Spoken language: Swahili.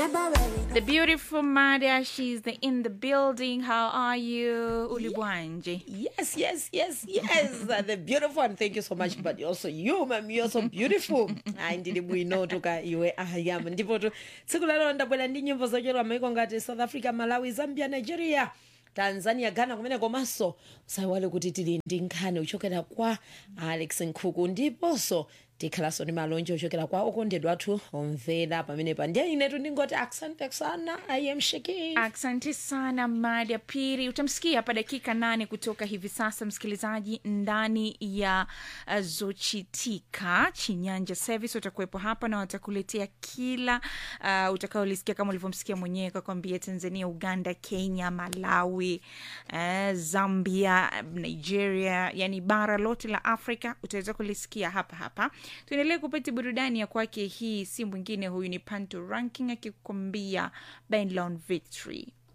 The beautiful Madia, she's the, in the building. How are you, Ulibwanje? Yes, yes, yes, yes. Uh, the beautiful one. Thank you so much. But also you, ma'am, you're so beautiful. Hayi ndili bwino tuka iwe ahayam ndipo tu tsiku lero ndabwera ndi nyimbo zochera maiko ngati south africa malawi zambia nigeria tanzania ghana kumene komanso usayiwale kuti tili ndi nkhani uchokera kwa alex nkhuku ndiponso tikhalanso ndi malonje ochokera kwa okondedwa athu omvera pamenepa ndiye inetu ndingoti asante sana i am shaking Asante sana Madia Piri. Utamsikia hapa dakika nane kutoka hivi sasa, msikilizaji, ndani ya uh, Zochitika Chinyanja Service watakuwepo hapa na watakuletea kila uh, utakaolisikia kama ulivyomsikia mwenyewe kakwambia, Tanzania, Uganda, Kenya, Malawi, uh, Zambia, Nigeria, yani bara lote la Afrika utaweza kulisikia hapa hapa. Tuendelee kupata burudani ya kwake. Hii si mwingine, huyu ni Panto Ranking akikwambia Benlon Victory.